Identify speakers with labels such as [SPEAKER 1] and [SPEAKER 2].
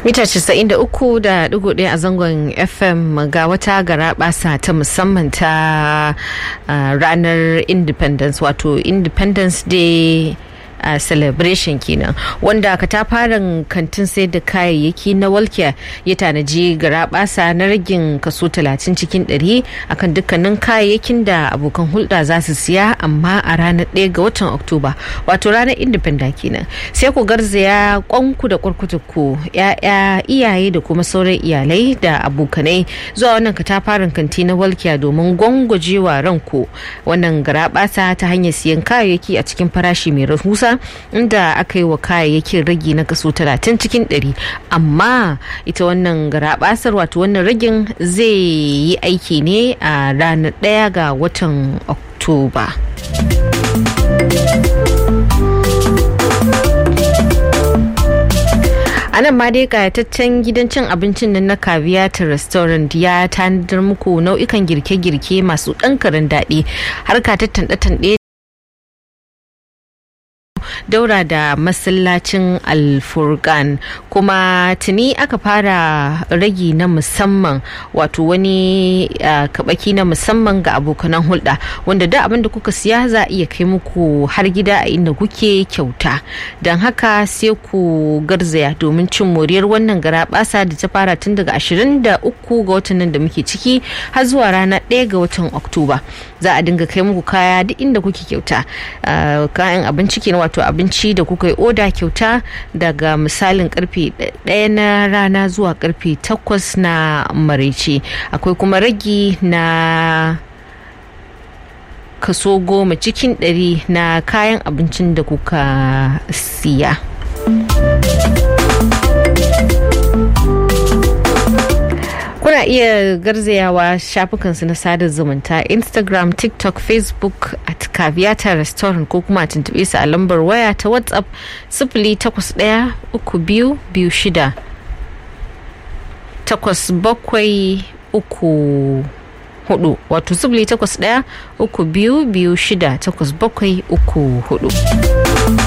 [SPEAKER 1] mita 93.1 a zangon fm ga wata gara basa ta musamman ta uh, ranar independence wato independence day a uh, celebration kenan wanda katafaren kantin sai da kayayyaki na walkiya ya tanaji garabasa na ragin kaso 30 cikin 100 akan dukkanin kayayyakin da abokan hulɗa za su siya amma a ranar 1 ga watan oktoba wato ranar independent kenan sai ku garzaya kwanku da kwarkutuku ya'ya iyaye da kuma sauran iyalai da abokanai zuwa wannan katafaren kanti na walkiya domin gwangwajewa ranku wannan garabasa ta hanyar siyan kayayyaki a cikin farashi mai rahusa inda aka yi wa kayayyakin ragi na kaso 30 cikin 100 amma ita wannan garabasar wato wannan ragin zai yi aiki ne a ranar 1 ga watan oktoba a nan ma dai kayataccen gidan cin abincin nan na ta restaurant ya tanadar muku nau'ikan girke-girke masu ɗankarin daɗi har ka tanɗe daura da masallacin alfurkan kuma tuni aka fara ragi na musamman wato wani kabaki na musamman ga abokanan hulɗa wanda da abin da kuka siya za a iya kai muku har gida a inda kuke kyauta don haka sai ku garzaya domin cin moriyar wannan gara basa da ta fara tun daga 23 ga watan nan da muke ciki har zuwa rana 1 ga watan oktoba za a dinga kai muku kaya duk inda kuke kyauta kayan abinci kenan wato abinci da kuka yi oda kyauta daga misalin karfe ɗaya na rana zuwa karfe takwas na maraice akwai kuma ragi na kaso goma cikin ɗari na kayan abincin da kuka siya. kuna iya garzayawa shafukansu na sada zumunta instagram tiktok facebook at kaviyata restaurant ko kuma tuntube su a lambar waya ta whatsapp sifili takwas ɗaya uku biyu biyu shida takwas bakwai uku hudu wato sifili takwas ɗaya uku biyu biyu shida takwas bakwai uku hudu